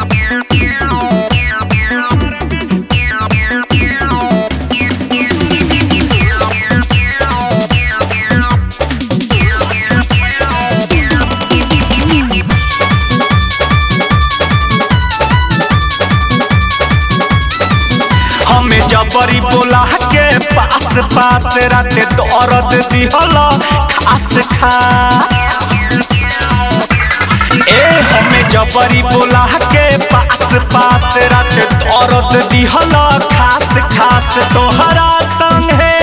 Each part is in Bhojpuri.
हमें जबरी बोला के पास पास रात दर्द दिहल खास खास ए हमें जबरी बोला के पास पास रात दर्द दिहल खास खास तोहरा संगे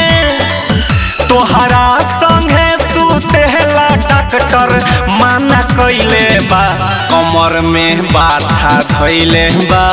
तोहरा संगे सुतेला डॉक्टर माना कइले बा कमर में बाथा धइले बा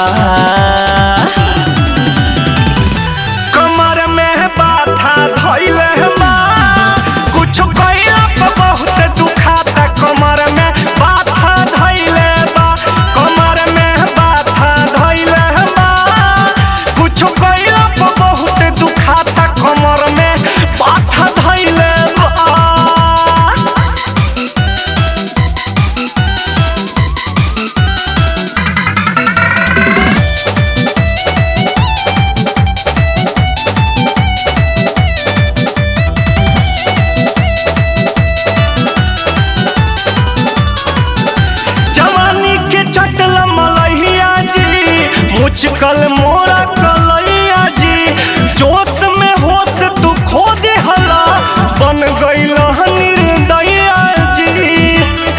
कमर में बाथा धइले बा कुछ कइला पे बहुत दुखाता कमर में बाथा धइले बा कमर में बाथा धइले बा कुछ कइला पे बहुत दुखाता कमर में बाथा धइले बा जवानी के चटल मलहिया जी मुचकल मोरा कलैया जी जोश में होश तू खो दे हला बन गईल निर्दया जी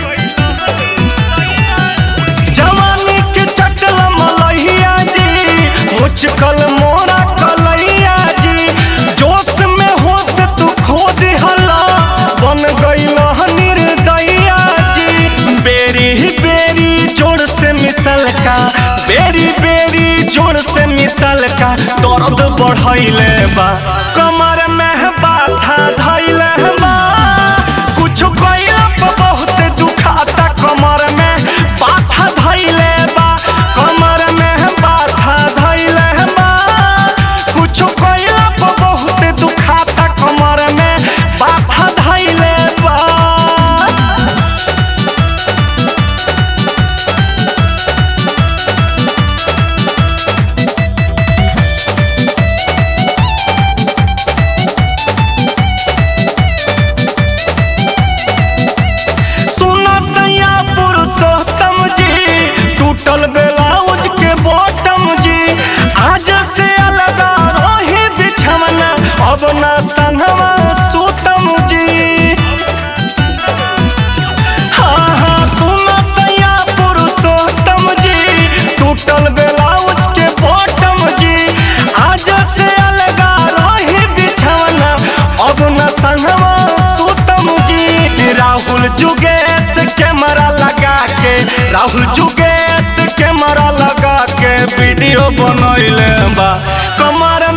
जवानी के चटल मलहिया जी मुचकल मोरा कलैया जी जोश में होश तू खो दे हला बन गईल निर्दया जी बेरी बेरी जोड़ से मिसल का बेरी बेरी जोड़ से मिसल का दर्द बढ़ैले बा कमर में बाथा धैले बा कुछ कइला पे बहुत दुखाता कमर में बाथा धैले बा कमर में बाथा धैले बा कुछ कइला पे बहुत दुखाता कमर में बाथा धैले बा सुना सैया पुरुषोत्तम जी टूटल ब्लाउज के बॉटम जी आज से अलग रही बिछवना अब ना संगवा सुतम जी हाँ हाँ सुना सैया पुरुषोत्तम जी टूटल ब्लाउज के बॉटम जी आज से अलग रही बिछवना अब न संगवा सुतम जी राहुल जुगेश कैमरा लगा के राहुल जुगेश कैमरा लगा के वीडियो बनैले बा कमर